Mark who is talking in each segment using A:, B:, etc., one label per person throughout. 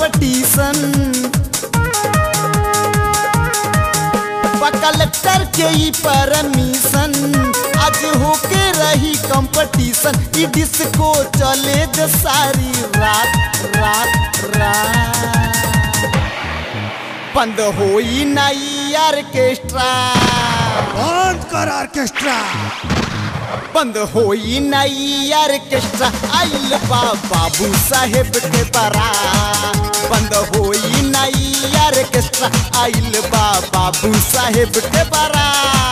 A: competition collector के ई permission आज होके रही कंपटीशन ई डिस्को चले दे सारी रात रात रात बंद होई नई ऑर्केस्ट्रा
B: बंद कर ऑर्केस्ट्रा
A: बंद होई नई ऑर्केस्ट्रा आइल बा बाबू साहेब के बरा बंद होई नई ऑर्केस्ट्रा आइल बा बाबू साहेब के बरा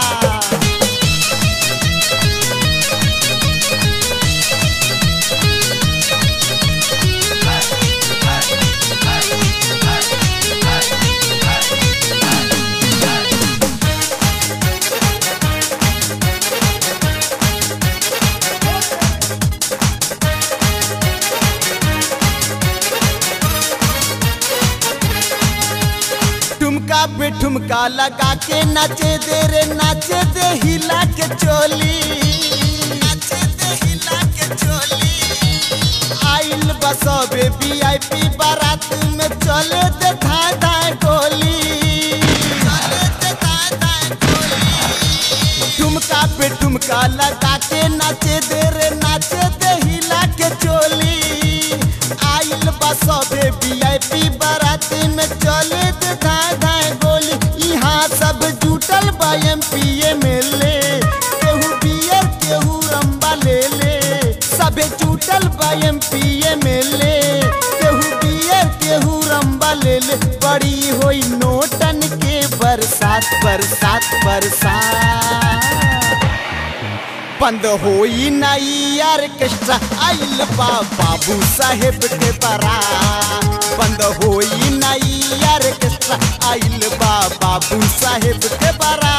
A: ठुमका पे ठुमका लगा के नाचे दे रे नाचे दे हिला के चोली नाचे दे हिला के चोली आइल बसबे वीआईपी बारात में चले दे धाय धाय गोली चले दे धाय धाय गोली ठुमका पे ठुमका लगा के नाचे दे रे नाचे दे हिला के चोली आइल बसबे वीआईपी बारात में चले दे धाय धाय गोली यहाँ सब जुटल बा एमपी एमएलए केहू बियर केहू रंबा ले ले सबे जुटल बा एमपी एमएलए केहू बियर केहू रंबा ले ले बड़ी होई नोटन के बरसात बरसात बरसात बंद होई नई ऑर्केस्ट्रा आइल बा बाबू साहेब के बरा बंद होई नई ऑर्केस्ट्रा आइल बा बाबू साहेब के बरा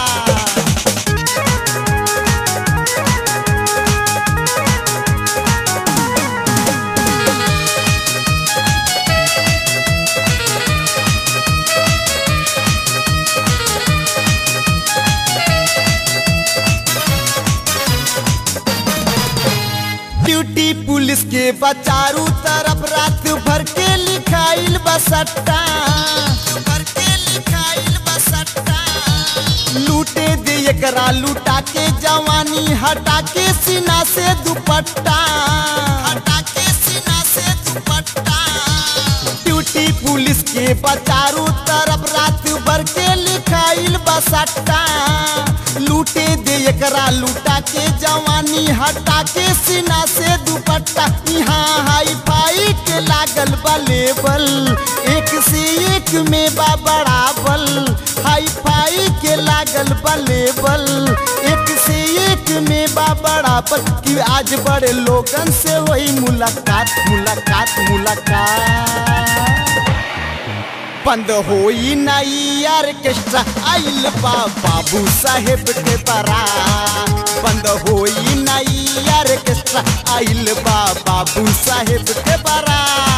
A: ड्यूटी पुलिस के बचारू तरफ रात भर के लिखाइल बसट्टा भर के लिखाइल बसट्टा लूटे दे एकरा लूटा के जवानी हटा के सीना से दुपट्टा हटा के सीना से दुपट्टा ड्यूटी पुलिस के बचारू तरफ रात भर के लिखाइल बसट्टा लूटे दे एकरा लूटा के जवानी हटा के सीना से दुपट्टा यहाँ हाई फाई के लागल बा लेबल एक से एक में बा बड़ाबल हाई फाई के लागल बा लेबल एक से एक में बा बड़ाबल कि आज बड़े लोगन से वही मुलाकात मुलाकात मुलाकात बंद होई नई ऑर्केस्ट्रा आइल बा बाबू साहेब के बरा बंद होई नई ऑर्केस्ट्रा आइल बा बाबू साहेब के बरा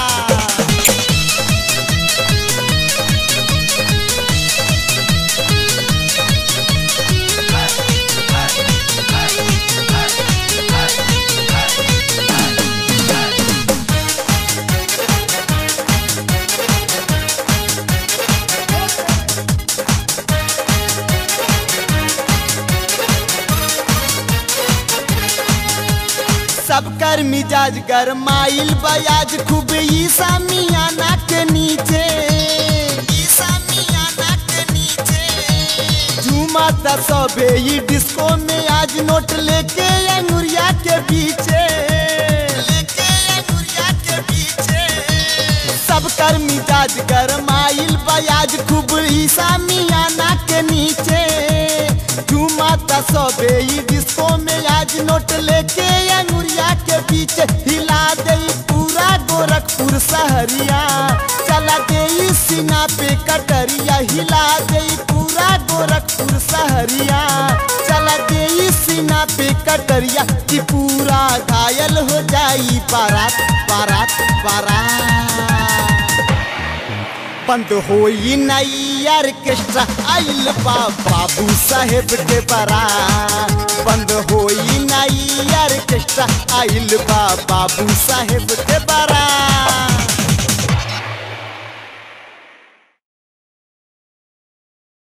A: सबकर मिजाज गरमाइल बयाज खूब ईसा मियाना के नीचे ईसा मियाना के नीचे झूमा त सबे ई डिस्को में आज नोट लेके अंगुरिया के पीछे लेके अंगुरिया के पीछे सबकर मिजाज गरमाइल बयाज खूब ईसा मियाना के नीचे झूमा त सबे ई डिस्को में आज नोट लेके अंगुरिया के पीछे हिला दे पूरा गोरखपुर सहरिया चला दे सीना पे कटरिया हिला दे पूरा गोरखपुर सहरिया चला दे सीना पे कटरिया कि पूरा घायल हो जाई बारात बारात बारात बंद होई नई ऑर्केस्ट्रा आइल बा बाबू साहेब के बरा बंद होई नई ऑर्केस्ट्रा आइल बा बाबू साहेब के बरा